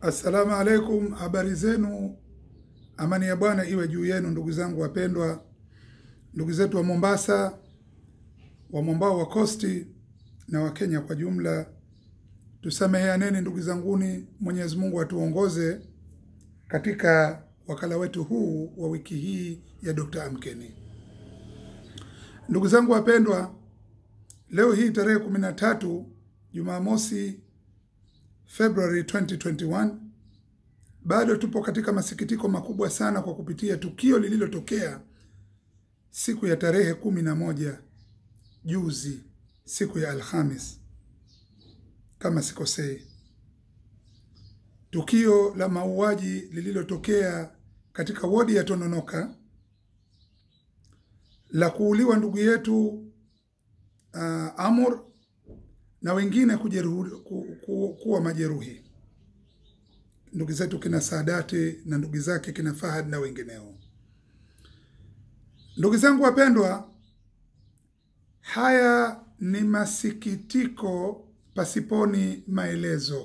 Assalamu alaikum, habari zenu. Amani ya Bwana iwe juu yenu, ndugu zangu wapendwa, ndugu zetu wa Mombasa, wa mwambao wa kosti na wa Kenya kwa jumla. Tusameheaneni ndugu zanguni, Mwenyezi Mungu atuongoze katika wakala wetu huu wa wiki hii ya Dr. Amkeni. Ndugu zangu wapendwa, leo hii tarehe kumi na tatu Jumamosi February 2021 bado tupo katika masikitiko makubwa sana kwa kupitia tukio lililotokea siku ya tarehe kumi na moja juzi, siku ya Alhamis kama sikosei, tukio la mauaji lililotokea katika wodi ya Tononoka la kuuliwa ndugu yetu uh, Amur na wengine kujeruhi, ku, ku, kuwa majeruhi ndugu zetu kina Saadati na ndugu zake kina Fahad na wengineo. Ndugu zangu wapendwa, haya ni masikitiko pasiponi maelezo.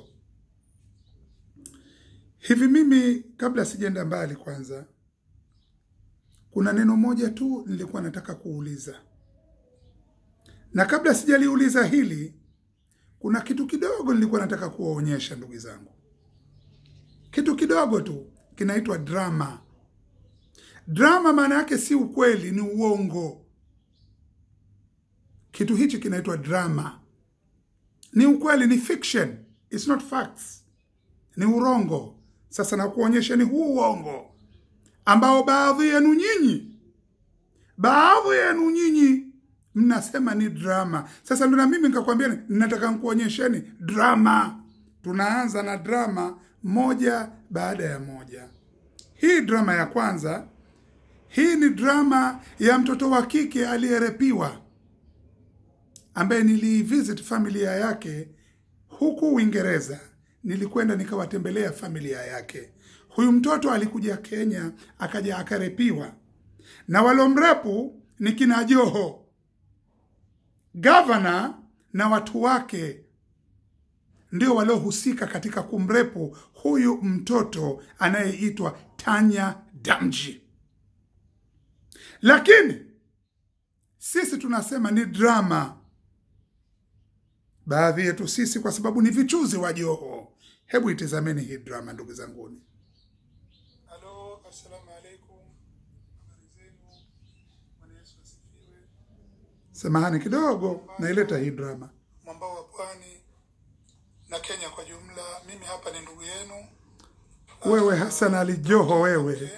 Hivi mimi kabla sijaenda mbali, kwanza kuna neno moja tu nilikuwa nataka kuuliza, na kabla sijaliuliza hili, kuna kitu kidogo nilikuwa nataka kuwaonyesha ndugu zangu kitu kidogo tu kinaitwa drama. Drama maana yake si ukweli, ni uongo. Kitu hichi kinaitwa drama, ni ukweli, ni fiction, it's not facts, ni urongo. Sasa nakuonyesheni huu uongo ambao baadhi yenu nyinyi, baadhi yenu nyinyi mnasema ni drama. Sasa ndo na mimi nikakwambia nataka nkuonyesheni drama. Tunaanza na drama moja baada ya moja. Hii drama ya kwanza, hii ni drama ya mtoto wa kike aliyerepiwa, ambaye nilivisit familia yake huku Uingereza. Nilikwenda nikawatembelea familia yake. Huyu mtoto alikuja Kenya, akaja akarepiwa, na walomrepu ni kina Joho, gavana na watu wake ndio waliohusika katika kumrepu huyu mtoto anayeitwa Tanya Damji. Lakini sisi tunasema ni drama, baadhi yetu sisi, kwa sababu ni vichuzi wa Joho. Hebu itizameni hii drama, ndugu zanguni. Halo, assalamu alaikum, habari zenu? Bwana Yesu asifiwe. Samahani kidogo, naileta hii drama mwambao wa pwani na Kenya kwa jumla. Mimi hapa ni ndugu yenu wewe Hassan Ali Joho, wewe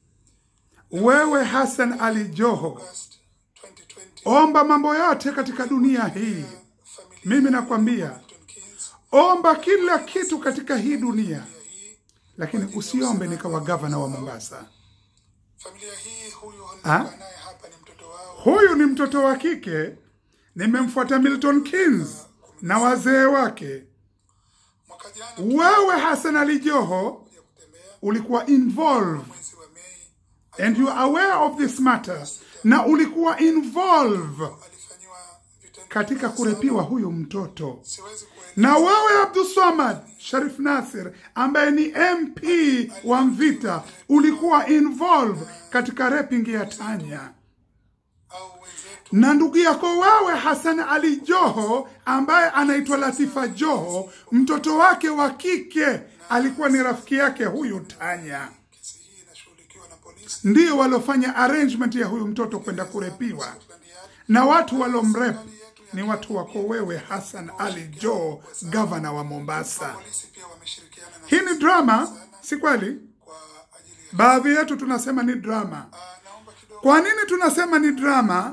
wewe Hassan Ali Joho, August 2020. omba mambo yote katika dunia hii. Familia Mimi nakwambia Milton Keynes omba kila kitu katika hii dunia, lakini usiombe nikawa gavana wa Mombasa. familia hii, huyu Ah? nilikuwa naye hapa ni mtoto wao Huyu ni mtoto wa kike, nimemfuata Milton Keynes na wazee wake. mwaka jana Wewe Hassan Ali Joho kuja kutembea ulikuwa involved mwezi wa Mei, and you are aware of this matter, na ulikuwa involved alifanyiwa vitendo katika kurepiwa huyu mtoto. siwezi kueleza Na wewe Abdulswamad Sharif Nasir ambaye ni MP wa Mvita ulikuwa involved katika raping ya Tanya, au wenzetu na ndugu yako wewe Hassan Ali Joho ambaye anaitwa Latifa Joho, mtoto wake wa kike alikuwa ni rafiki yake huyu Tanya, kesi hii inashughulikiwa na polisi ndio waliofanya arrangement ya huyu mtoto kwenda kurepiwa, Scotland Yard. na watu walomrep ni watu wako wewe Hassan Ali Joho, gavana wa Mombasa. Polisi pia wameshirikiana na Hii ni drama, si kweli? kwa ajili ya Baadhi yetu tunasema ni drama. Ah, naomba kidogo Kwa nini tunasema ni drama?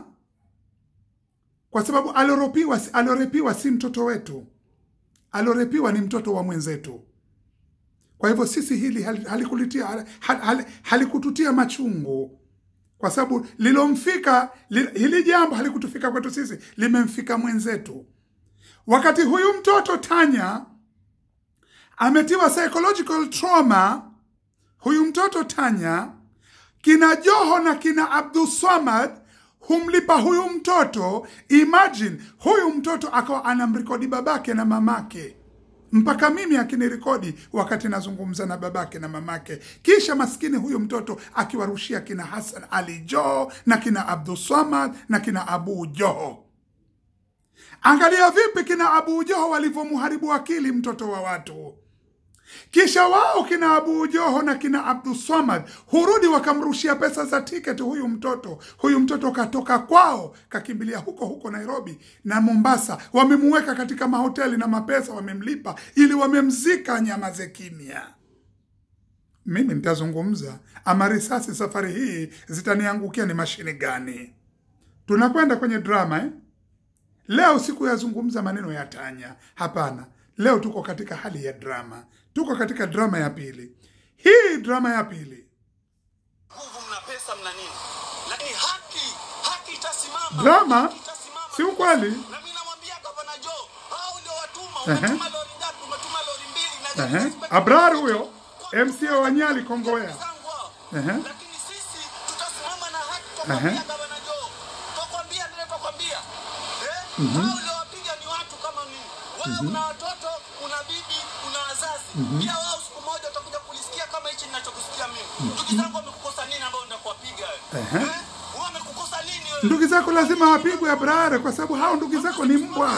Kwa sababu alorepiwa, alorepiwa si mtoto wetu, alorepiwa ni mtoto wa mwenzetu. Kwa hivyo sisi hili hal- halikulitia hal- hal- halikututia machungu, kwa sababu lilomfika li, hili jambo halikutufika kwetu sisi, limemfika mwenzetu. Wakati huyu mtoto Tanya ametiwa psychological trauma, huyu mtoto Tanya, kina Joho na kina Abdulswamad humlipa huyu mtoto. Imagine huyu mtoto akawa anamrekodi babake na mamake mpaka mimi akinirekodi wakati nazungumza na babake na mamake, kisha maskini huyu mtoto akiwarushia kina Hassan Ali Joho na kina Abdulswamad na kina Abu Joho. Angalia vipi kina Abu Joho walivyomharibu akili mtoto wa watu. Kisha wao kina Abu Joho na kina Abdulswamad hurudi wakamrushia pesa za tiketi huyu mtoto. Huyu mtoto katoka kwao kakimbilia huko huko Nairobi na Mombasa, wamemuweka katika mahoteli na mapesa wamemlipa, ili wamemzika nyamaze kimya. Mimi nitazungumza ama risasi safari hii zitaniangukia ni mashine gani? Tunakwenda kwenye drama eh? Leo sikuyazungumza maneno ya tanya, hapana. Leo tuko katika hali ya drama, tuko katika drama ya pili. Hii drama ya pili, nguvu, mna pesa, mna nini, lakini haki haki itasimama. drama Haki itasimama. si ukweli. Na mimi namwambia Gavana Joe, hao ndio watuma. Ehe. Umetuma lori ngapi? Umetuma lori mbili na Ehe. Inspector Abrar General. huyo, Kwa- MCA wa Nyali Kongowea. zangu hao. Ehe. Lakini sisi tutasimama na haki Ehe. tutakwambia Gavana Joe. Tutakwambia ndio tutakwambia. Eh? Hao ndio wapiga ni watu kama nini? Wewe una watoto, una bibi, una wazazi. Pia wao siku moja utakuja kulisikia kama hichi ninachokusikia mimi. Ndugu zangu wamekukosa nini ambao nitakuwapiga wewe? Ehe. Eh? Wamekukosa nini wewe? Ndugu zako lazima wapigwe Abrar, kwa sababu hao ndugu zako ni mbwa.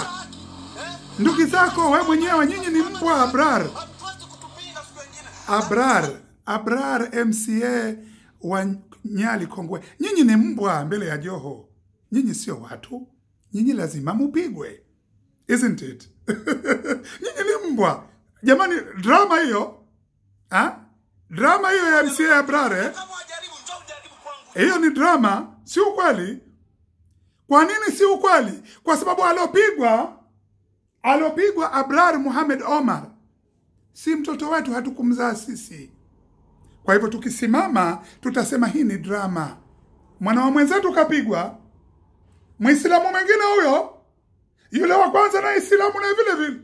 Ndugu zako we mwenyewe, nyinyi ni mbwa Abrar. Hamtuwezi kutupinga siku nyingine. Abrar, Abrar MCA wa Nyali Kongwe, nyinyi ni mbwa mbele ya Joho. Nyinyi sio watu, nyinyi lazima mupigwe, isn't it? nyinyi ni mbwa jamani. Drama hiyo ha? drama hiyo ya MCA Abrar eh? Kama wajaribu, njoo ujaribu kwangu. hiyo ni drama, si ukweli. Kwa nini si ukweli? Kwa sababu alopigwa alopigwa Abrar Muhamed Omar si mtoto wetu, hatukumzaa sisi. Kwa hivyo tukisimama tutasema hii ni drama. Mwana wa mwenzetu kapigwa, Mwislamu mwingine huyo, yule wa kwanza na Islamu na vile vile,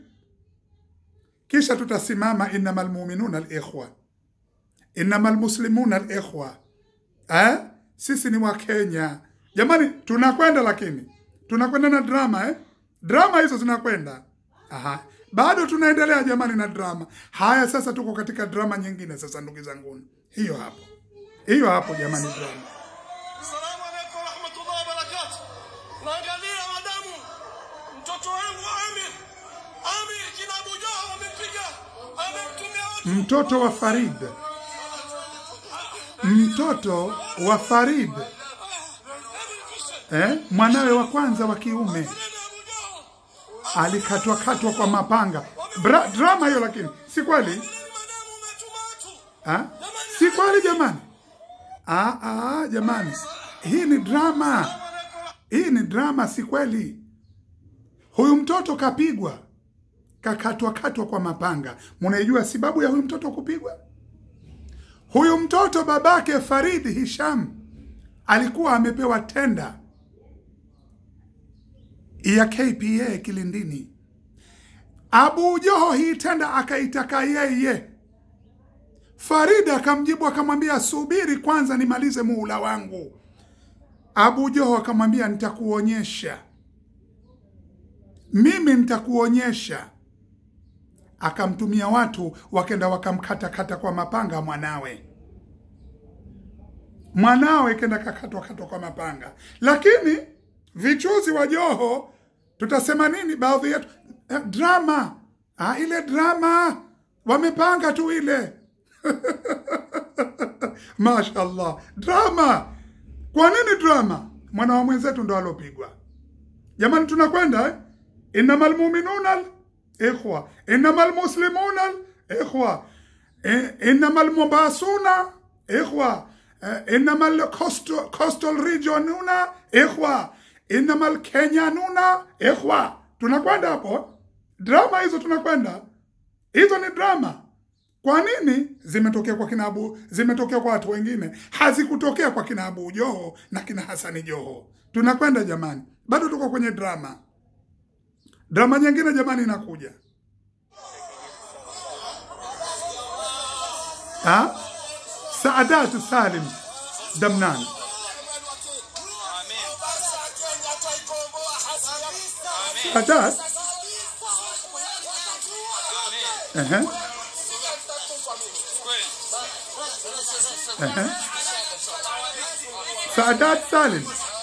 kisha tutasimama innamal muminuna alikhwa, innamal muslimuna alikhwa eh? Sisi ni Wakenya jamani, tunakwenda lakini tunakwenda na drama eh? Drama hizo zinakwenda aha, bado tunaendelea jamani na drama. Haya, sasa tuko katika drama nyingine sasa, ndugu zangu, hiyo hapo, hiyo hapo jamani, drama Assalamu alaikum warahmatullahi wabarakatuh. Naangalia madamu mtoto wangu Amir. Amir kina Abu Jahl wamempiga. Amemtumia watu. mtoto wa Farid, mtoto wa Farid Amir kisha. eh? mwanawe wa kwanza wa kiume Nani Abu Jahl? alikatwa katwa kwa mapanga. Bra, drama hiyo, lakini si kweli Nani madamu umetuma watu? ha? si kweli jamani. Ah, ah, jamani, hii ni drama, hii ni drama, si kweli. Huyu mtoto kapigwa, kakatwa katwa kwa mapanga. Munaijua sababu ya huyu mtoto kupigwa? Huyu mtoto babake Farid Hisham alikuwa amepewa tenda ya KPA Kilindini. Abu Joho hii tenda akaitaka yeye. Farid akamjibu akamwambia, subiri kwanza nimalize muhula wangu. Abu Joho akamwambia, nitakuonyesha mimi, nitakuonyesha. Akamtumia watu wakenda wakamkatakata kwa mapanga mwanawe, mwanawe kenda kakatwa katwa kwa mapanga. Lakini vichuzi wa Joho tutasema nini? Baadhi yetu eh, drama ah, ile drama wamepanga tu ile Mashallah, drama. Kwa nini drama? Mwana wa mwenzetu ndo alopigwa. Jamani, tunakwenda eh? innamal muminuna ikhwa, innamal muslimuna ikhwa, eh, innamal mubasuna ikhwa, eh, innamal coastal, coastal regionuna ikhwa, innamal kenyanuna ikhwa. Tunakwenda hapo, drama hizo tunakwenda hizo, ni drama. Kwa nini zimetokea kwa kina Abu, zimetokea kwa watu wengine, hazikutokea kwa kina Abu Joho na kina Hasani Joho? Tunakwenda jamani, bado tuko kwenye drama. Drama nyingine jamani inakuja ha? Saadat Salim Damnan, Saadat Ehe. Ehe. Saadat Salim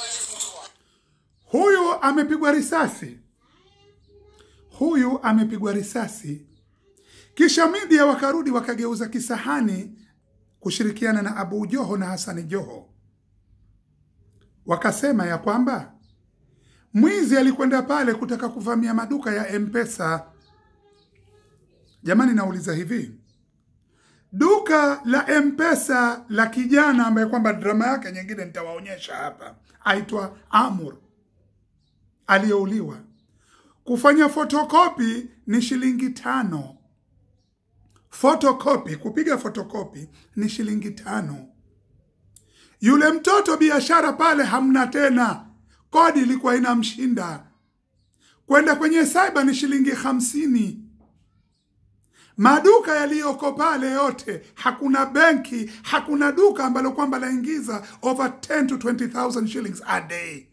huyu amepigwa risasi, huyu amepigwa risasi, kisha media wakarudi wakageuza kisahani kushirikiana na Abu Joho na Hasani Joho, wakasema ya kwamba mwizi alikwenda pale kutaka kuvamia maduka ya M-Pesa. Jamani, nauliza hivi, duka la M-Pesa la kijana ambaye kwamba drama yake nyingine nitawaonyesha hapa, aitwa Amur aliyeuliwa, kufanya fotokopi ni shilingi tano. Fotokopi, kupiga fotokopi ni shilingi tano. Yule mtoto biashara pale hamna tena, kodi ilikuwa inamshinda. Kwenda kwenye cyber ni shilingi hamsini. Maduka yaliyoko pale yote, hakuna benki, hakuna duka ambalo kwamba laingiza over 10 to 20,000 shillings a day.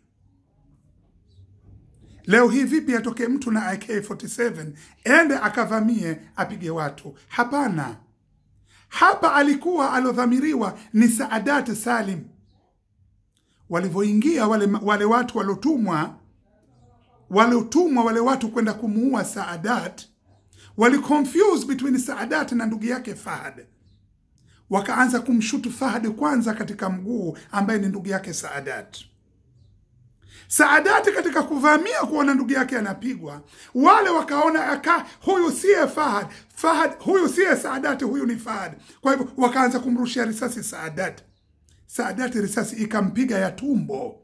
Leo hii vipi atokee mtu na AK47 ende akavamie apige watu? Hapana. Hapa alikuwa alodhamiriwa ni Saadat Salim. Walivyoingia wale, wale watu waliotumwa waliotumwa wale watu kwenda kumuua Saadat, wali confuse between Saadat na ndugu yake Fahad, wakaanza kumshutu Fahad kwanza katika mguu ambaye ni ndugu yake Saadat. Saadati katika kuvamia kuona ndugu yake anapigwa, wale wakaona aka huyu siye Fahad, Fahad huyu siye Saadati, huyu ni Fahad. Kwa hivyo wakaanza kumrushia risasi Saadati. Saadati risasi ikampiga ya tumbo.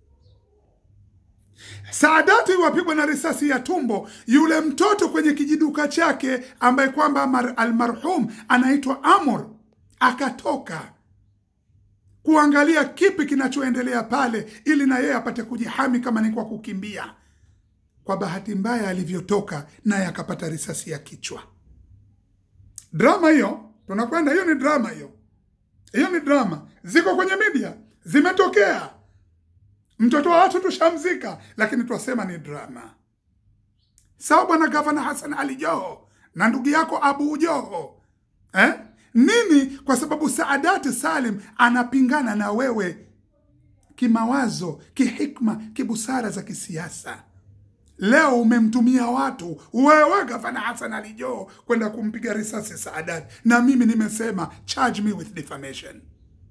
Saadati wapigwa na risasi ya tumbo. Yule mtoto kwenye kijiduka chake ambaye kwamba almarhum anaitwa Amor akatoka kuangalia kipi kinachoendelea pale ili na yeye apate kujihami kama ni kwa kukimbia. Kwa bahati mbaya, alivyotoka naye akapata risasi ya kichwa. Drama hiyo tunakwenda, hiyo ni drama, hiyo hiyo ni drama, ziko kwenye media, zimetokea. Mtoto wa watu tushamzika, lakini twasema ni drama. Sawa bwana gavana Hassan Ali Joho na ndugu yako Abu Joho eh? Nini? Kwa sababu Saadati Salim anapingana na wewe kimawazo, kihikma, kibusara za kisiasa. Leo umemtumia watu wewe gavana Hassan Ali Joho kwenda kumpiga risasi Saadati, na mimi nimesema charge me with defamation.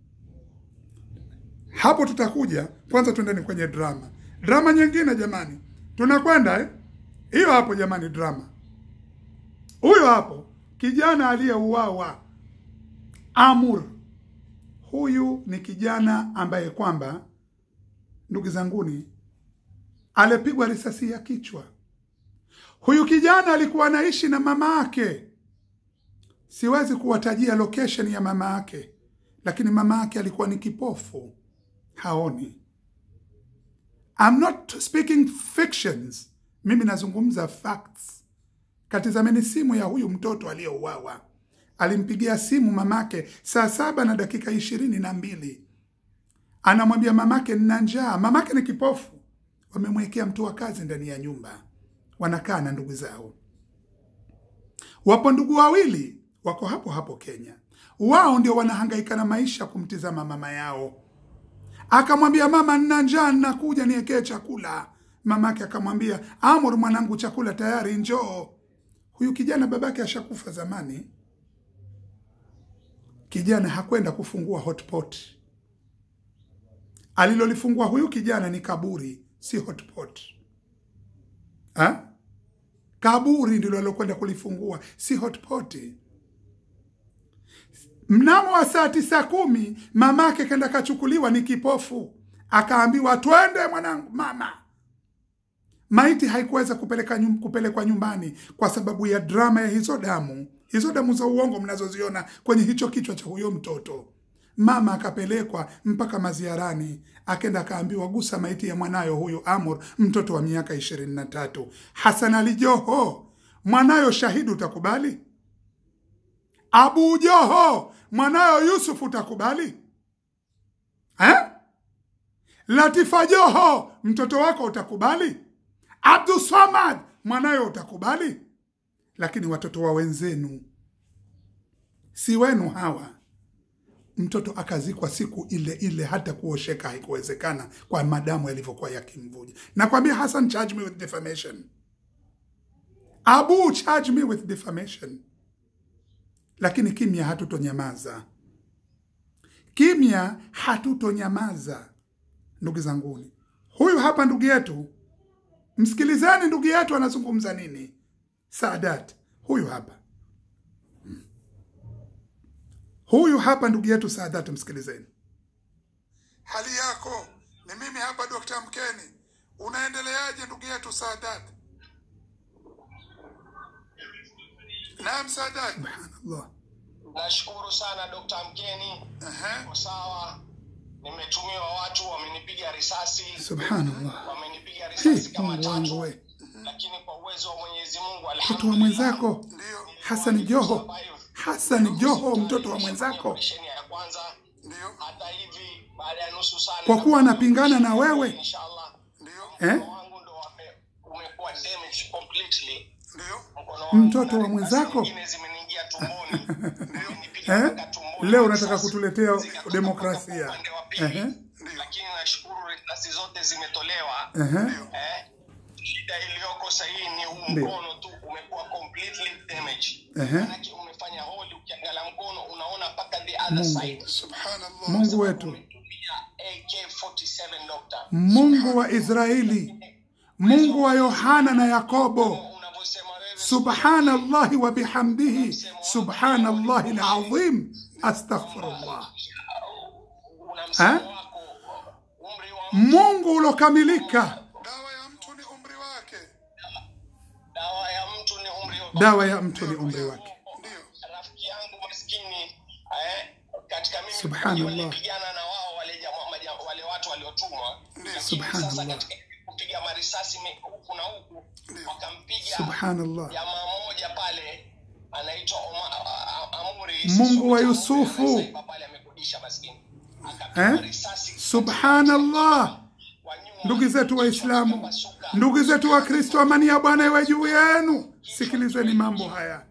Hapo tutakuja. Kwanza twendeni kwenye drama. Drama nyingine jamani, tunakwenda eh? Hiyo hapo jamani, drama huyo hapo, kijana aliyeuawa Amur. Huyu ni kijana ambaye kwamba, ndugu zanguni, alipigwa risasi ya kichwa. Huyu kijana alikuwa anaishi na mama yake. Siwezi kuwatajia location ya mama yake, lakini mama yake alikuwa ni kipofu, haoni. I'm not speaking fictions, mimi nazungumza facts. Katizameni simu ya huyu mtoto aliyeuawa alimpigia simu mamake saa saba na dakika ishirini na mbili anamwambia mamake nina njaa. Mamake ni kipofu, wamemwekea mtu wa kazi ndani ya nyumba, wanakaa na ndugu zao. Wapo ndugu wawili wako hapo hapo Kenya, wao ndio wanahangaika na maisha kumtizama mama yao. Akamwambia mama, nina njaa, ninakuja niekee chakula. Mamake akamwambia Amor, mwanangu, chakula tayari, njoo. Huyu kijana babake ashakufa zamani. Kijana hakwenda kufungua hotpot. Alilolifungua huyu kijana ni kaburi, si hotpot. Ha? Kaburi ndilo alilokwenda kulifungua, si hotpot. Mnamo wa saa tisa kumi mamake kenda kachukuliwa, ni kipofu, akaambiwa twende mwanangu, mama. Maiti haikuweza kupeleka nyum, kupelekwa nyumbani kwa sababu ya drama ya hizo damu hizo damu za uongo mnazoziona kwenye hicho kichwa cha huyo mtoto. Mama akapelekwa mpaka maziarani, akenda akaambiwa, gusa maiti ya mwanayo huyu Amor, mtoto wa miaka ishirini na tatu. Hasan Ali Joho, mwanayo Shahidi, utakubali? Abu Joho, mwanayo Yusuf, utakubali eh? Latifa Joho, mtoto wako utakubali? Abdul Samad, mwanayo utakubali? lakini watoto wa wenzenu, si wenu hawa. Mtoto akazikwa siku ile ile, hata kuosheka haikuwezekana kwa madamu yalivyokuwa yakimvuja. Nakwambia Hassan, charge me with defamation. Abu, charge me with defamation. Lakini kimya, hatutonyamaza. Kimya, hatutonyamaza. Ndugu zanguni, huyu hapa ndugu yetu, msikilizeni ndugu yetu anazungumza nini. Saadat huyu hapa, huyu hapa ndugu yetu Saadat, msikilizeni. Hali yako ni mimi hapa Dr. Mkeni. Unaendeleaje ndugu yetu Saadat? Naam Saadat. Subhanallah. Nashukuru sana Dr. Mkeni. Ehe. Kwa sawa, nimetumiwa watu wamenipiga risasi, Subhanallah. wamenipiga Hi, risasi kama Mungu wangu tatu, we, lakini kwa uwezo wa Mwenyezi Mungu, mtoto wa mwenzako Ndio. Hassan Joho, Hassan Joho, mtoto wa mwenzako, Operesheni ya kwanza Ndio. hata hivi baada ya nusu saa kwa kuwa anapingana na wewe inshallah Ndio. eh? mkono wangu ndo wame- umekuwa damaged completely. Ndio. Mkono wangu Mtoto na wa risasi mwenzako? nyingine zimeniingia tumboni. Zimenipiga Eh? mpaka tumboni. Leo unataka Risasi kutuletea zikatoka demokrasia. mpaka upande wa pili. Ehe. Lakini nashukuru risasi zote zimetolewa. Ehe. Eh, shida iliyoko sahihi ni huu Ndio. mkono tu umekuwa completely damaged. Ehe. Manake umefanya holi, ukiangalia mkono unaona mpaka the other Mungu. side. Subhanallah. Mungu wetu, Umetumia AK47 doctor. Mungu wa Israeli, Mungu wa Yohana na Yakobo, Unavyosema wewe subhanallahi wa bihamdihi, subhanallahi alazim, astaghfirullah. una msemo Eh? wako umri wa Mungu ulokamilika, Dawa ya mtu ni umri wake. dawa ya mtu ni umri wa dawa ya mtu ni umri wake. Ndio. rafiki yangu maskini eh, katika mimi Subhanallah. walipigana na wao wale jamaa maja, wale watu waliotumwa Ndio. Lakini Subhanallah. sasa katika kupiga marisasi me- huku na huku Ndio. wakampiga Subhanallah. jamaa mmoja pale anaitwa Oma- a- a- Amuri Mungu wa Sisi- Yusufu. Saiba pale amekodisha maskini Akapiga Eh? risasi Subhanallah. kwa nyuma. Ndugu zetu Waislamu, ndugu zetu wa Kristo, amani ya Bwana iwe juu yenu. Sikilizeni mambo haya.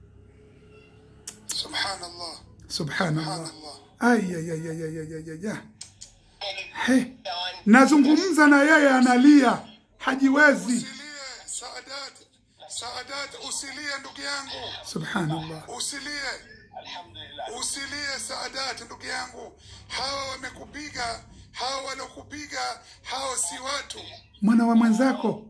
Subhanallah. Subhanallah. Subhanallah. Ayayayayayayaya. He, nazungumza na yeye analia, hajiwezi. Usilie Saadat. Saadat usilie ndugu yangu. Subhanallah. Usilie. Alhamdulillah. Usilie Saadat ndugu yangu. Hawa wamekupiga, hawa waliokupiga, hao si watu. Mwana wa mwenzako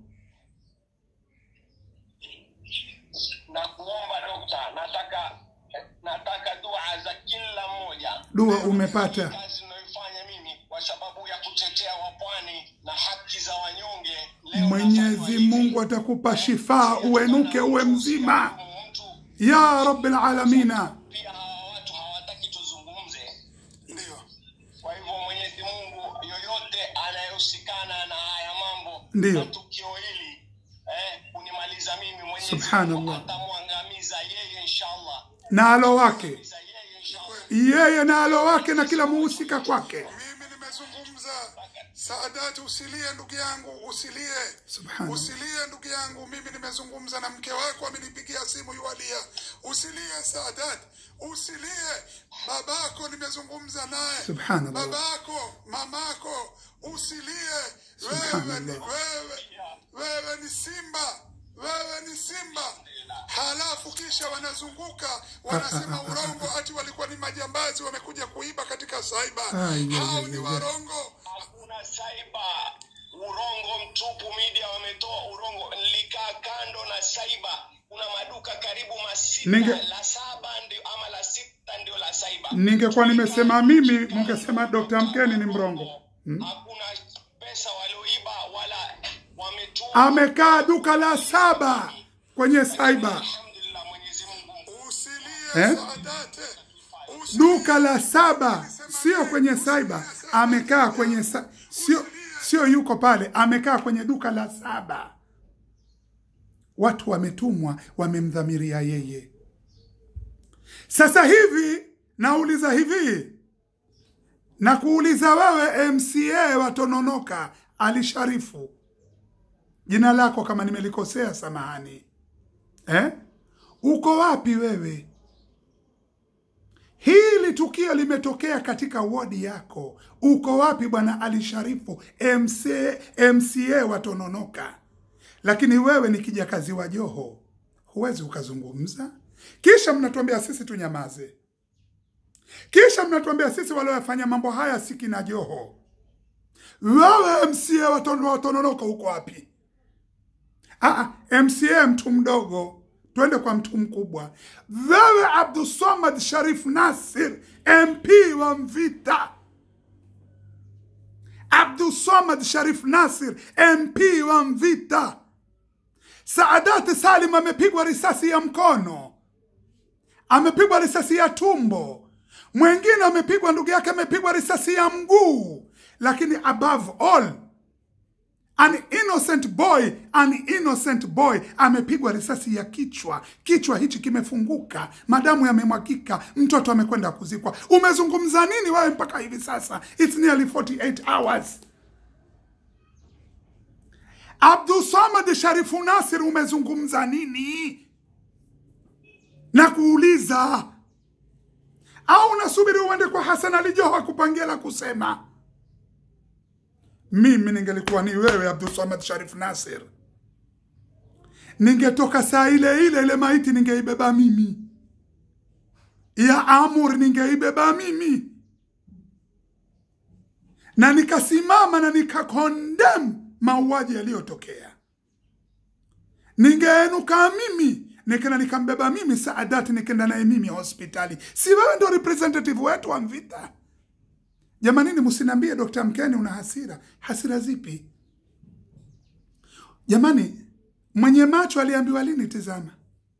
na kuomba dokta, nataka nataka dua za kila mmoja. dua umepata. Kazi ninayoifanya mimi kwa sababu ya kutetea wapwani na haki za wanyonge. Leo Mwenyezi nafanywa hivi. Mungu atakupa shifaa, uenuke uwe mzima Mtu ya rabbil alamina. pia hawa watu hawataki tuzungumze. Ndio. Kwa hivyo Mwenyezi Mungu, yoyote anayehusikana na haya mambo Ndiyo. na tukio hili eh, kunimaliza mimi, Mwenyezi Subhanallah. Mungu atamwangamiza yeye inshallah, na alo wake Angamiza yeye inshallah. yeye na alo wake na kila muhusika kwake. Mimi nimezungumza. Saadat usilie ndugu yangu, usilie. Subhanallah. Usilie ndugu yangu, mimi nimezungumza na mke wako amenipigia simu yualia. Usilie Saadat, usilie. Babako nimezungumza naye. Subhanallah. Babako, mamako, usilie. Wewe ni Subhanallah. wewe, wewe ni simba, wewe ni simba. Halafu kisha wanazunguka wanasema urongo, ati walikuwa ni majambazi wamekuja kuiba katika saiba. Ai, Hao ai, ni ai, ai. warongo. Hakuna saiba, urongo mtupu. Media wametoa urongo. Nilikaa kando na saiba, kuna maduka karibu masita, Ninge- la saba ndio ama la sita ndio la saiba. Ningekuwa nimesema mimi, mungesema Dr. Mkeni ni mrongo. Hakuna pesa walioiba wala wametuma. Amekaa duka la saba kwenye saiba, Alhamdulillah, Mwenyezi Mungu Usilie Eh? Saadate. Usilie. duka la saba, sio kwenye saiba. Amekaa kwenye sa... sio sio yuko pale, amekaa kwenye duka la saba. Watu wametumwa, wamemdhamiria yeye. Sasa hivi nauliza hivi, na kuuliza wewe MCA wa Tononoka, Ali Sharifu, jina lako kama nimelikosea, samahani eh? uko wapi wewe? Hili tukio limetokea katika wodi yako, uko wapi bwana Ali Sharifu MC, MCA wa Tononoka? Lakini wewe ni kijakazi wa Joho, huwezi ukazungumza. Kisha mnatuambia sisi tunyamaze, kisha mnatuambia sisi waliofanya mambo haya si kina Joho. Wewe MCA wa Tono- wa Tononoka uko wapi? Ah, MCA mtu mdogo, twende kwa mtu mkubwa. Wewe Abdulswamad Sharif Nasir, MP wa Mvita. Abdulswamad Sharif Nasir, MP wa Mvita. Saadati Salim amepigwa risasi ya mkono, amepigwa risasi ya tumbo, mwingine amepigwa, ndugu yake amepigwa risasi ya mguu, lakini above all An innocent boy, an innocent boy amepigwa risasi ya kichwa. Kichwa hichi kimefunguka, madamu yamemwagika, mtoto amekwenda kuzikwa. Umezungumza nini wewe mpaka hivi sasa? It's nearly 48 hours. Abdul Samad Sharifu Nasir, umezungumza nini? Na kuuliza au unasubiri uende kwa Hassan Ali Joho akupangia la kusema? Mimi ningelikuwa ni wewe Abdul Samad Sharif Nasir, ningetoka saa ile ile, ile maiti ningeibeba mimi, ya Amur ningeibeba mimi, na nikasimama na nikakondem mauaji yaliyotokea. Ningeenuka mimi nikenda nikambeba mimi Saadati, nikenda naye mimi hospitali. Si wewe ndo representative wetu wa Mvita? Jamanini, msiniambie Dr. Mkeni una hasira. Hasira zipi jamani? Mwenye macho aliambiwa lini? Tizama,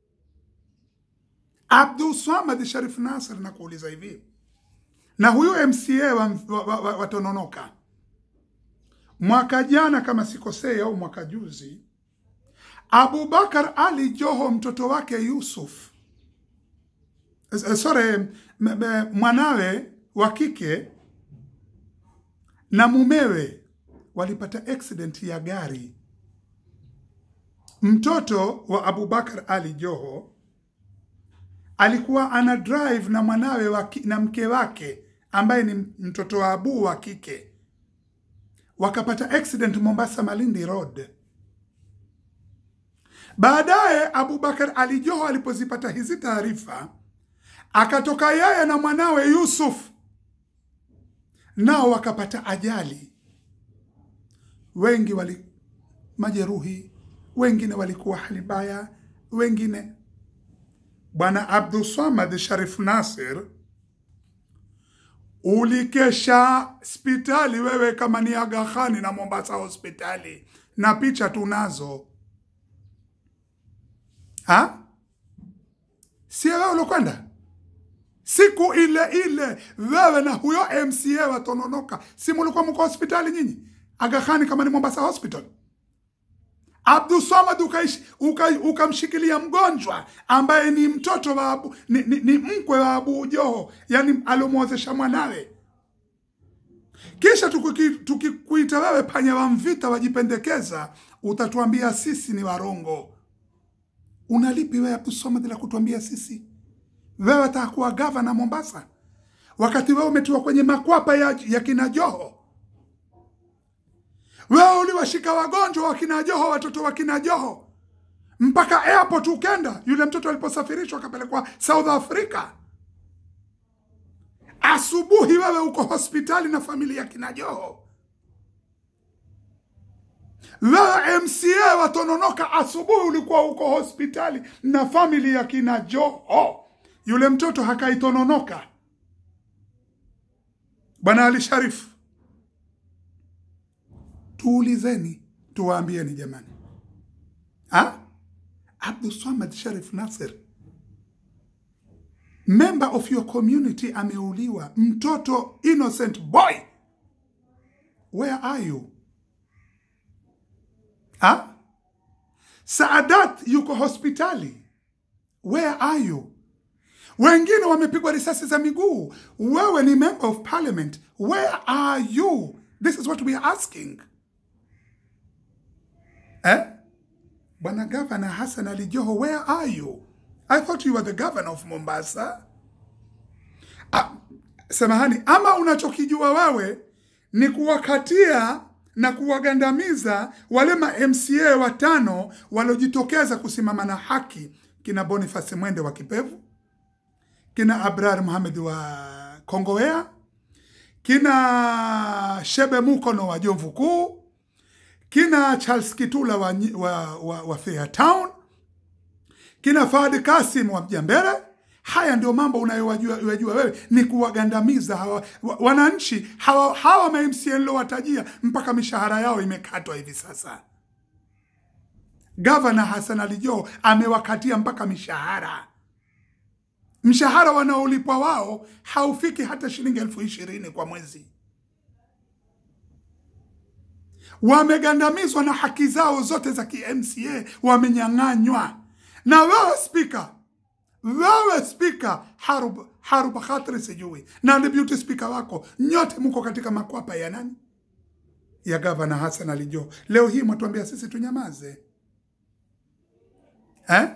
Abdul Swamad Sharif Nasir, na kuuliza hivi, na huyu MCA wa, wa, wa, wa, wa Tononoka mwaka jana kama sikosei, au mwaka juzi, Abubakar Ali Joho mtoto wake Yusuf, eh, sorry, m- m- mwanawe wa kike na mumewe walipata accident ya gari. Mtoto wa Abubakar Ali Joho alikuwa ana drive na mwanawe wa ki, na mke wake ambaye ni mtoto wa Abu wa kike, wakapata accident Mombasa Malindi Road. Baadaye Abubakar Ali Joho alipozipata hizi taarifa, akatoka yeye na mwanawe Yusuf nao wakapata ajali. Wengi wali majeruhi, wengine walikuwa hali mbaya, wengine. Bwana Abdul Swamad Sharif Nasir, ulikesha hospitali wewe, kama ni Aga Khan na Mombasa hospitali, na picha tunazo ha? Si wewe ulokwenda siku ile ile wewe na huyo MCA wa Tononoka, si mulikuwa mko hospitali nyinyi Aga Khan kama ni Mombasa Hospital? Abdul Samad ukaish- uka- ukamshikilia mgonjwa ambaye ni mtoto wa Abu, ni, ni, ni mkwe wa Abu Joho, yani aliomwozesha mwanawe. Kisha tukuki- tukikuita wewe panya wa Mvita wajipendekeza, utatuambia sisi ni warongo. Unalipi wewe Abdul Samad la kutuambia sisi? Wewe atakuwa gavana Mombasa wakati wewe umetiwa kwenye makwapa ya, ya kina Joho. Wewe uliwashika wagonjwa wa kina Joho, watoto wa kina Joho mpaka airport ukenda, yule mtoto aliposafirishwa akapelekwa South Africa. Asubuhi wewe uko hospitali na familia ya kina Joho. Wewe MCA wa Tononoka, asubuhi ulikuwa uko hospitali na famili ya kina Joho. Yule mtoto hakaitononoka. Bwana Ali Sharif, tuulizeni, tuwaambieni jamani, ha? Abdul Swamad Sharif Nasir, member of your community, ameuliwa, mtoto innocent boy, where are you? Ha? Saadat yuko hospitali, where are you? Wengine wamepigwa risasi za miguu. Wewe ni member of parliament, where are you? This is what we are asking. Eh? Bwana Gavana Hassan Ali Joho, where are you? I thought you were the governor of Mombasa. Ah, samahani, ama unachokijua wewe ni kuwakatia na kuwagandamiza wale ma MCA watano waliojitokeza kusimama na haki, kina Boniface Mwende wa Kipevu, kina Abrar Mohamed wa Kongowea, kina Shebe Mukono wa Jomvu Kuu, kina Charles Kitula wa, Nyi- wa, wa, wa Fairtown, kina Fahad Kasim wa Mjambere. Haya ndio mambo unayowajua yajua wewe, ni kuwagandamiza hawa wa- wananchi hawa, hawa ma MCA nilowatajia, mpaka mishahara yao imekatwa hivi sasa. Gavana Hassan Ali Joho amewakatia mpaka mishahara. Mshahara wanaolipwa wao haufiki hata shilingi elfu ishirini kwa mwezi. Wamegandamizwa na haki zao zote za kimca wamenyang'anywa. Na wewe spika, wewe spika Harub, Harub Khatri sijui na deputy spika wako, nyote mko katika makwapa ya nani? Ya gavana Hassan Ali Joho. Leo hii mwatuambia sisi tunyamaze eh?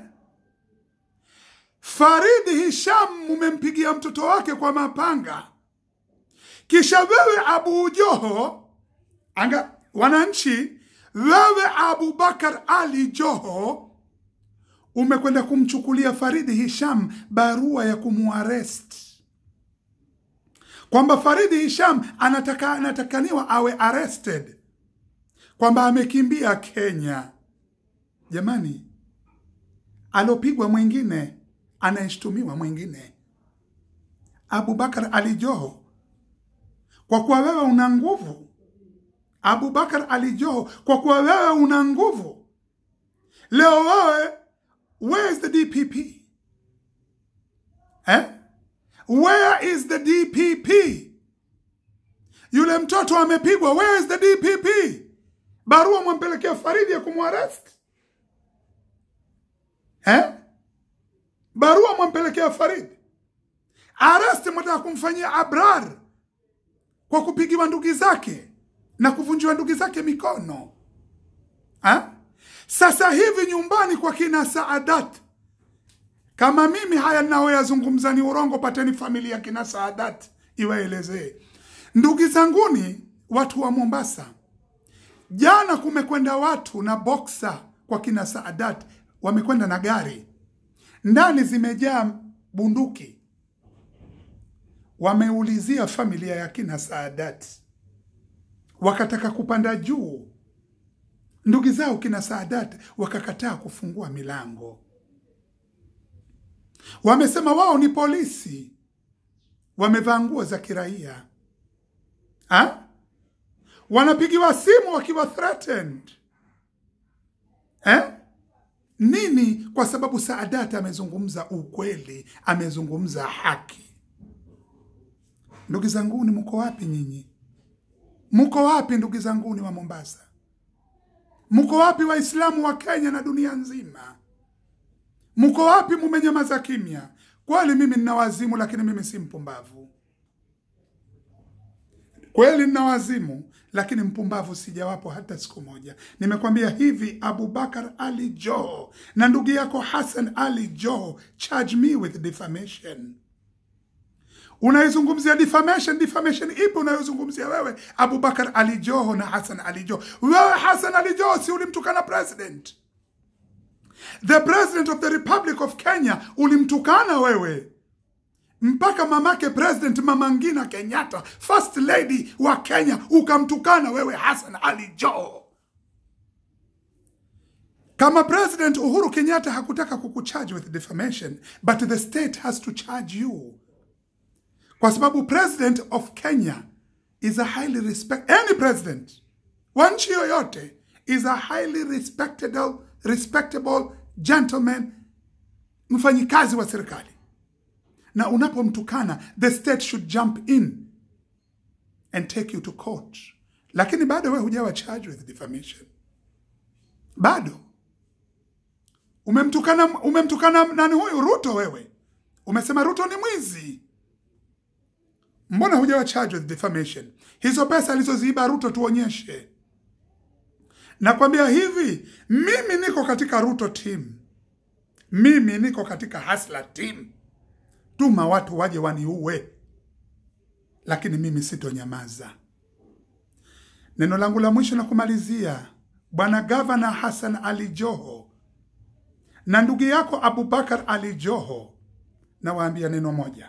Faridi Hisham mumempigia mtoto wake kwa mapanga, kisha wewe Abu Joho anga wananchi, wewe Abubakar Ali Joho umekwenda kumchukulia Faridi Hisham barua ya kumuarest kwamba Faridi Hisham anataka, anatakaniwa awe arrested kwamba amekimbia Kenya. Jamani, alopigwa mwingine, anayeshtumiwa mwingine. Abubakar Ali Joho, kwa kuwa wewe una nguvu. Abubakar Ali Joho, kwa kuwa wewe una nguvu, leo wewe, where is the DPP eh? Where is the DPP? Yule mtoto amepigwa, where is the DPP? Barua mwampelekea Faridi ya kumwarest eh? Barua mwampelekea Faridi, aresti mwataka kumfanyia Abrar kwa kupigiwa ndugu zake na kuvunjiwa ndugu zake mikono ha? Sasa hivi nyumbani kwa kina Saadat, kama mimi haya ninayoyazungumza ni urongo, pateni familia kina Saadat iwaelezee. Ndugu zanguni, watu wa Mombasa, jana kumekwenda watu na boksa kwa kina Saadat, wamekwenda na gari ndani zimejaa bunduki, wameulizia familia ya kina Saadat, wakataka kupanda juu. Ndugu zao kina Saadat wakakataa kufungua milango, wamesema wao ni polisi, wamevaa nguo za kiraia ha? wanapigiwa simu wakiwa threatened eh? Nini? Kwa sababu Saadat amezungumza ukweli, amezungumza haki. Ndugu zanguni, mko wapi nyinyi? Mko wapi ndugu zanguni wa Mombasa? Mko wapi Waislamu wa Kenya na dunia nzima? Mko wapi? Mumenyamaza kimya. Kweli mimi nina wazimu, lakini mimi si mpumbavu. Kweli nina wazimu, lakini mpumbavu sijawapo hata siku moja. Nimekwambia hivi, Abubakar Ali Joho na ndugu yako Hassan Ali Joho charge me with defamation. Unaizungumzia defamation, defamation ipi unayozungumzia wewe Abubakar Ali Joho na Hassan Ali Joho? Wewe Hassan Ali Joho si ulimtukana president, the president of the Republic of Kenya, ulimtukana wewe mpaka mamake president Mama Ngina Kenyatta, first lady wa Kenya, ukamtukana wewe Hassan Ali Joho. Kama president Uhuru Kenyatta hakutaka kukucharge with defamation, but the state has to charge you, kwa sababu president of Kenya is a highly respect any president wa nchi yoyote is a highly respectable, respectable gentleman, mfanyikazi wa serikali na unapomtukana the state should jump in and take you to court, lakini bado wewe hujawa charged with defamation. Bado umemtukana, umemtukana nani huyu Ruto? Wewe umesema Ruto ni mwizi, mbona hujawa charged with defamation? Hizo pesa alizoziiba Ruto tuonyeshe. Nakwambia hivi, mimi niko katika Ruto team mimi niko katika hasla team tuma watu waje waniue lakini mimi sitonyamaza neno langu la mwisho na kumalizia bwana gavana hasan ali joho na ndugu yako abubakar ali joho nawaambia neno moja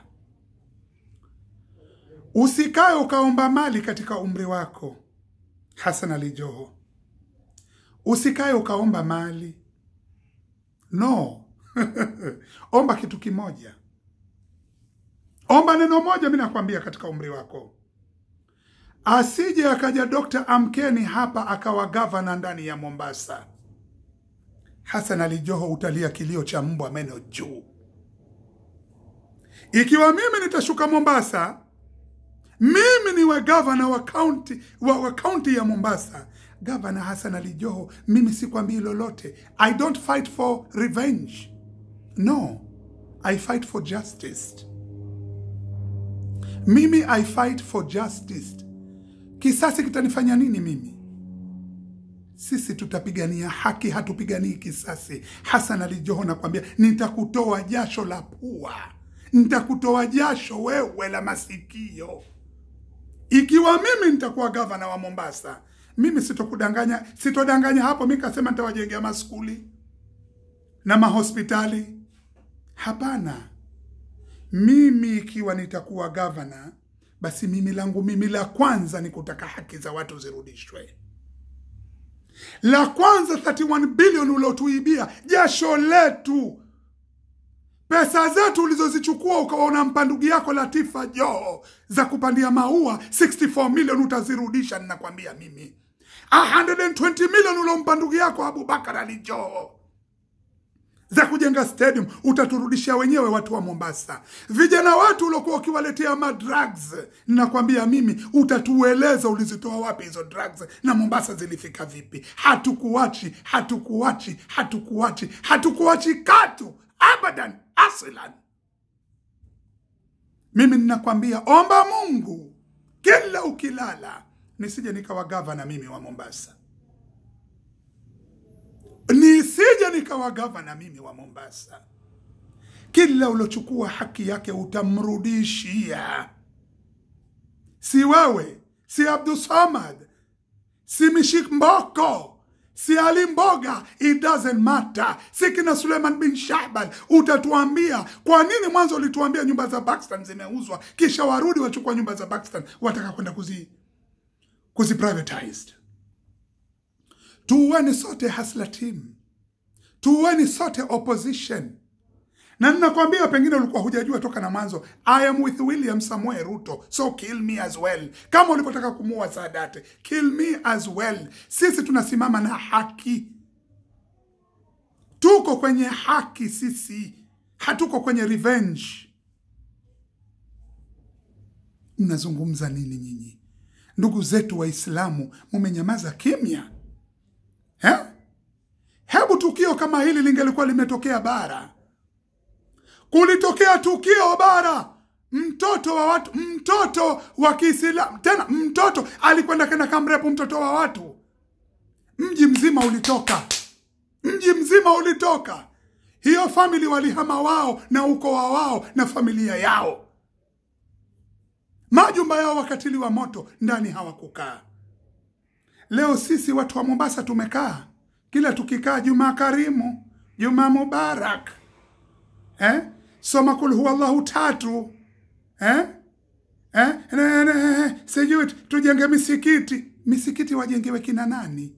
usikae ukaomba mali katika umri wako hasan ali joho usikae ukaomba mali no omba kitu kimoja omba neno moja mi nakwambia katika umri wako asije akaja dokta amkeni hapa akawa gavana ndani ya mombasa hasan ali joho utalia kilio cha mbwa meno juu ikiwa mimi nitashuka mombasa mimi niwe gavana wa kaunti wa, wa kaunti ya mombasa gavana hasan ali joho mimi sikwambii lolote i don't fight for revenge no i fight for justice mimi i fight for justice kisasi kitanifanya nini mimi sisi tutapigania haki hatupiganii kisasi hasan ali joho nakwambia nitakutoa jasho la pua nitakutoa jasho wewe la masikio ikiwa mimi nitakuwa gavana wa mombasa mimi sitokudanganya sitodanganya hapo mi kasema nitawajengea maskuli na mahospitali hapana mimi ikiwa nitakuwa gavana basi mimi langu mimi la kwanza ni kutaka haki za watu zirudishwe la kwanza 31 bilioni uliotuibia jasho letu pesa zetu ulizozichukua ukawa unampa ndugu yako latifa joho za kupandia maua 64 milioni utazirudisha ninakwambia mimi 120 milioni uliompa ndugu yako abubakar ali joho za kujenga stadium utaturudishia wenyewe watu wa mombasa vijana watu uliokuwa ukiwaletea madrugs ninakwambia mimi utatueleza ulizitoa wapi hizo drugs na mombasa zilifika vipi hatukuachi hatukuachi hatukuachi hatukuachi katu abadan aslan mimi ninakwambia omba mungu kila ukilala nisije nikawa gavana mimi wa mombasa nisije nikawa gavana mimi wa mombasa kila ulochukua haki yake utamrudishia si wewe si abdusamad si mishik mboko si ali mboga it doesn't matter si kina suleiman bin shahban utatuambia kwa nini mwanzo ulituambia nyumba za Pakistan zimeuzwa kisha warudi wachukua nyumba za Pakistan wataka kwenda kuzi kuzi privatized tuweni sote hasla team tuweni sote opposition na ninakwambia pengine ulikuwa hujajua toka na mwanzo i am with william samuel ruto so kill me as well kama ulivyotaka kumuua sadate kill me as well sisi tunasimama na haki tuko kwenye haki sisi hatuko kwenye revenge mnazungumza nini nyinyi ndugu zetu waislamu mumenyamaza kimya He? hebu tukio kama hili lingelikuwa limetokea bara kulitokea tukio bara mtoto wa watu mtoto wa kiislamu tena mtoto alikwenda kenda kamrepu mtoto wa watu mji mzima ulitoka mji mzima ulitoka hiyo famili walihama wao na ukoa wao na familia yao majumba yao wakatiliwa moto ndani hawakukaa leo sisi watu wa mombasa tumekaa kila tukikaa jumaa karimu jumaa mubarak eh? soma kul huwa llahu tatu eh? Eh? Ne, ne, sijui tujenge misikiti misikiti wajengewe kina nani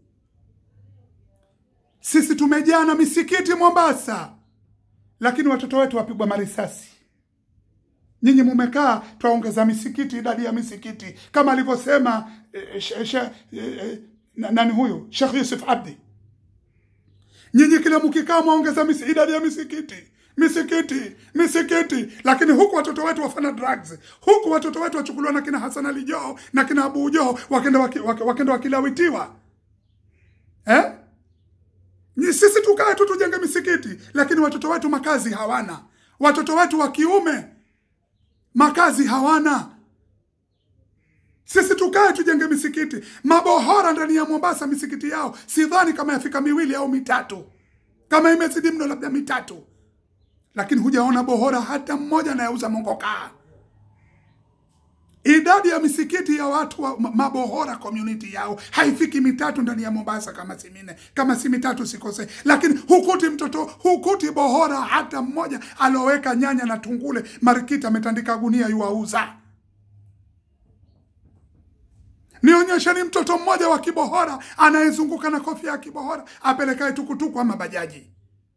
sisi tumejaa na misikiti mombasa lakini watoto wetu wapigwa marisasi nyinyi mumekaa twaongeza misikiti idadi ya misikiti kama alivyosema eh, she, she, eh, na- nani huyu shekh yusuf abdi nyinyi kila mkikaa mwaongeza misi- idadi ya misikiti misikiti misikiti lakini huku watoto wetu wafanya drugs huku watoto wetu wachukuliwa na kina hasan ali joho na kina abu joho wakenda waki, waki, wakenda wakilawitiwa eh? Ni sisi tukae tu tujenge misikiti lakini watoto wetu makazi hawana watoto wetu wa kiume makazi hawana sisi tukae tujenge misikiti mabohora ndani ya mombasa misikiti yao sidhani kama yafika miwili au mitatu kama imezidi mno labda mitatu lakini hujaona bohora hata mmoja anayeuza mongokaa. Idadi ya misikiti ya watu wa ma- mabohora community yao haifiki mitatu ndani ya Mombasa, kama si minne, kama si mitatu sikose, lakini hukuti mtoto, hukuti bohora hata mmoja alioweka nyanya na tungule marikiti, ametandika gunia yuauza. Nionyesheni mtoto mmoja wa kibohora anayezunguka na kofia ya kibohora apelekae tukutuku ama bajaji.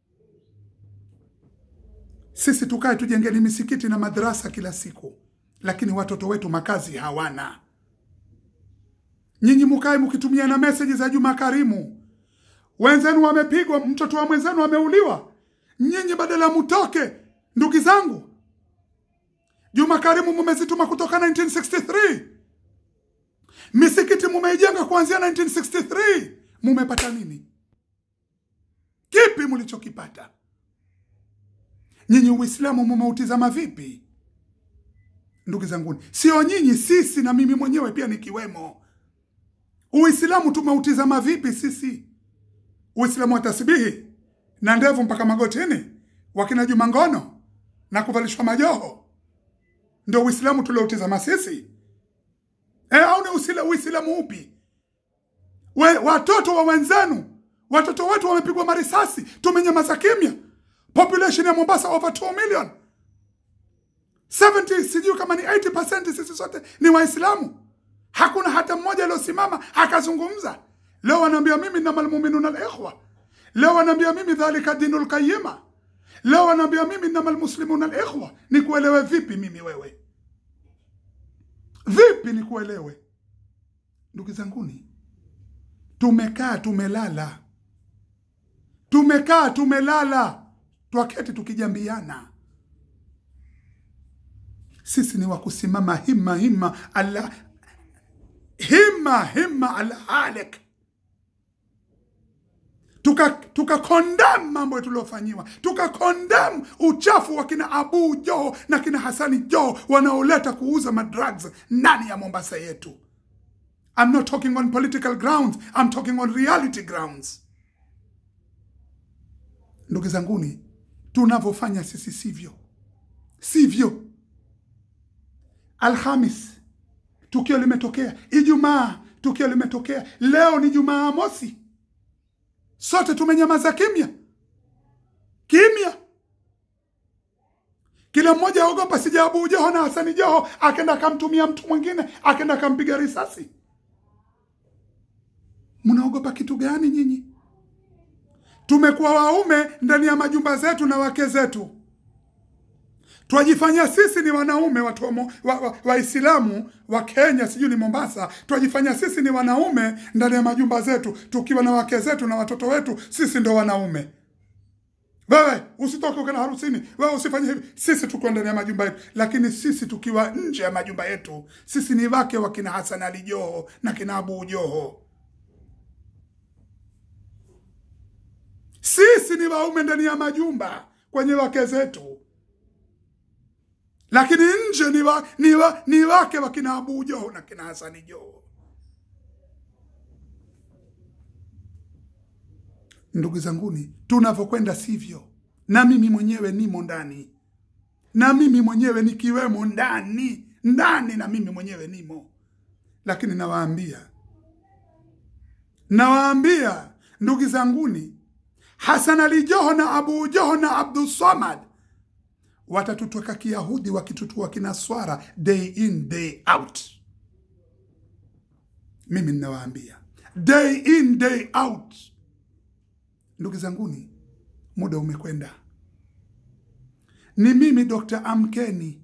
Sisi tukae tujengeni misikiti na madrasa kila siku, lakini watoto wetu makazi hawana. Nyinyi mukae mkitumia na meseji za Juma Karimu, wenzenu wamepigwa, mtoto wa mwenzenu ameuliwa, nyinyi badala mutoke. Ndugu zangu, Juma Karimu mumezituma kutoka 1963 misikiti mumeijenga kuanzia 1963 mumepata nini? Kipi mlichokipata? Nyinyi Uislamu mumeutizama vipi? Ndugu zanguni, sio nyinyi, sisi na mimi mwenyewe pia nikiwemo. Uislamu tumeutizama vipi sisi? Uislamu wa tasbihi na ndevu mpaka magotini, wakina Juma Ngono na kuvalishwa majoho, ndio Uislamu tulioutizama sisi? E, au ni usila- Uislamu upi? We, watoto wa wenzenu, watoto wetu wamepigwa marisasi, tumenyamaza kimya. Population ya Mombasa over 2 million 70 sijui kama ni 80% sisi sote ni Waislamu. Hakuna hata mmoja aliosimama akazungumza. Leo wanaambia mimi innamal mu'minuna al-ikhwa. Leo wanaambia mimi dhalika dinul qayyima. Leo wanaambia mimi innamal muslimuna al-ikhwa. Nikuelewe vipi mimi wewe? Vipi nikuelewe? Ndugu zanguni, tumekaa tumelala, tumekaa tumelala, twaketi tukijambiana. Sisi ni wa kusimama himma himma ala himma himma ala halik, tuka tuka condemn mambo tuliofanyiwa, tuka condemn uchafu wa kina Abu Joho na kina Hasani Joho wanaoleta kuuza madrugs ndani ya Mombasa yetu. I'm not talking on political grounds, I'm talking on reality grounds. Ndugu zanguni, tunavyofanya sisi sivyo, sivyo. Alhamis tukio limetokea, Ijumaa tukio limetokea, leo ni Jumaa mosi, sote tumenyamaza kimya kimya, kila mmoja aogopa sija Abu Joho na Hasani Joho akenda akamtumia mtu mwingine akenda akampiga risasi. Mnaogopa kitu gani nyinyi? Tumekuwa waume ndani ya majumba zetu na wake zetu, twajifanya sisi ni wanaume watu wa mo- wa- wa- Waislamu wa, Kenya, sijui ni Mombasa, twajifanya sisi ni wanaume ndani ya majumba zetu, tukiwa na wake zetu na watoto wetu, sisi ndo wanaume. Wewe usitoke ukana harusini, wewe usifanye hivi. Sisi tuko ndani ya majumba yetu, lakini sisi tukiwa nje ya majumba yetu, sisi ni wake wa kina Hasan Ali Joho na kina Abu Joho. Sisi ni waume ndani ya majumba kwenye wake zetu, lakini nje ni, wa, ni, wa, ni wake wa kina Abu Joho na kina Hasani Joho. Ndugu zanguni, tunavyokwenda sivyo, na mimi mwenyewe nimo ndani, na mimi mwenyewe nikiwemo ndani ndani, na mimi mwenyewe nimo, lakini nawaambia, nawaambia ndugu zanguni, Hasan Ali Joho na Abu Joho na Abdul Samad watatutoka Kiyahudi wakitutua kinaswara day in day out. Mimi ninawaambia day in day out. Ndugu zanguni, muda umekwenda. Ni mimi Dr. Amkeni.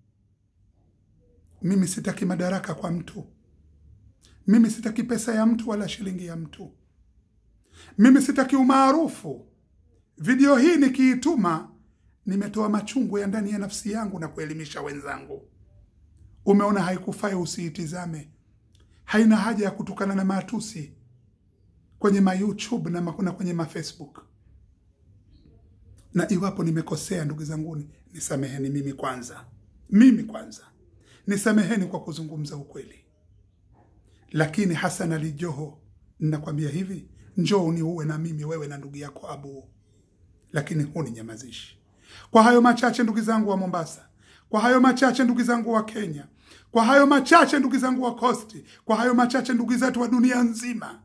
Mimi sitaki madaraka kwa mtu, mimi sitaki pesa ya mtu wala shilingi ya mtu, mimi sitaki umaarufu. Video hii nikiituma, nimetoa machungu ya ndani ya nafsi yangu na kuelimisha wenzangu. Umeona haikufai, usiitizame. Haina haja ya kutukana na matusi kwenye ma YouTube na ma- na kwenye ma Facebook. Na iwapo nimekosea, ndugu zanguni, nisameheni mimi kwanza, mimi kwanza, nisameheni kwa kuzungumza ukweli. Lakini Hasan Ali Joho, ninakwambia hivi, njoo uniue na mimi, wewe na ndugu yako Abu, lakini huninyamazishi. Kwa hayo machache, ndugu zangu wa Mombasa, kwa hayo machache, ndugu zangu wa Kenya, kwa hayo machache, ndugu zangu wa Kosti, kwa hayo machache, ndugu zetu wa dunia nzima,